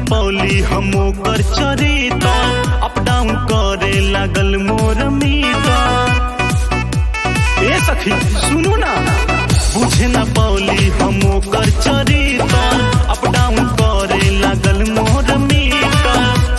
पौली हम ओकर चरिता up down करे लागल मोर मीता ए सखी सुनू ना बुझे ना पौली हम ओकर चरिता अप डाउन करे लागल मोर मीता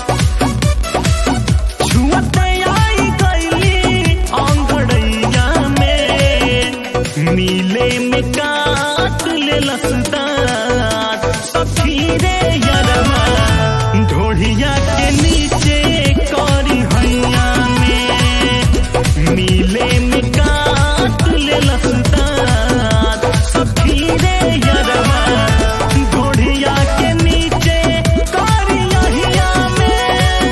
छुअते आई गईली आंगड़ैया में मिले में काट ले लसदार सखी रे यरमा ढोढ़िया के नीचे करी हैया में मिले में काट ले लसदार सखी रे यरमा ढोढ़िया के नीचे करी हैया में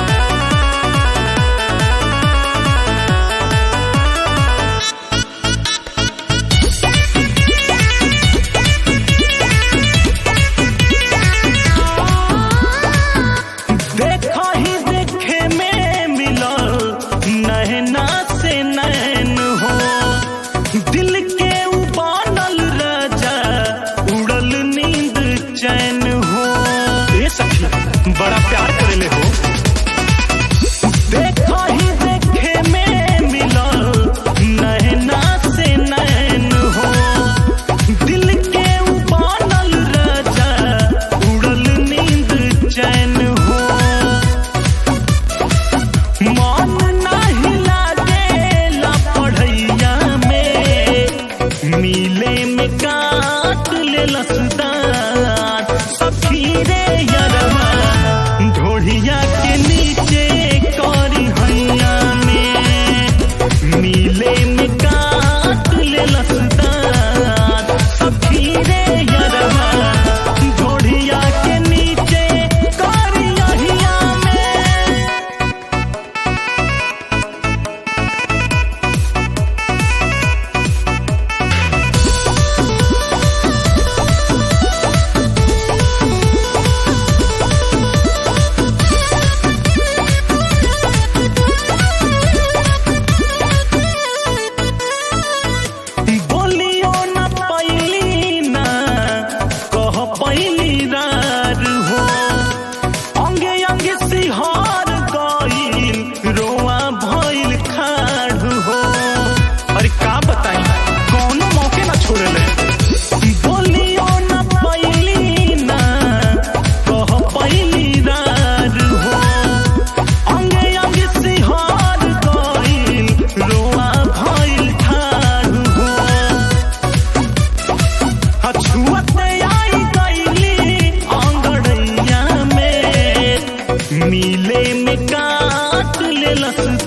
देखा ही देखे में मिलल नैना से नैन हो दिल के उबानल राजा उड़ल नींद चैन हो ए सखी बड़ा प्यार करेले हो देखा ही देखे में मिलल नैना से नैन हो दिल के उबानल राजा उड़ल नींद चैन हो मन नाही लागेला पढ़ैया में मिले में काट ले लसदार सखी रे यरमा ढोढ़िया के नीचे करी हैया में मिले में काट ले लसदार सखी रे यरमा ढोढ़िया के नीचे करी हैया में बोलियो न पैली ना कह पैली रार हो अंगे अंगे सिहार गईल रोआ भइल खाड़ हो अरे का बताई कौनो मौके ना छोड़ले बोलियो न पैली ना कह पैली रार हो अंगे अंगे सिहार गईल रोआ भइल ठाड़ हो छुअते आई गईली आंगड़ैया में मिले में काट ले लस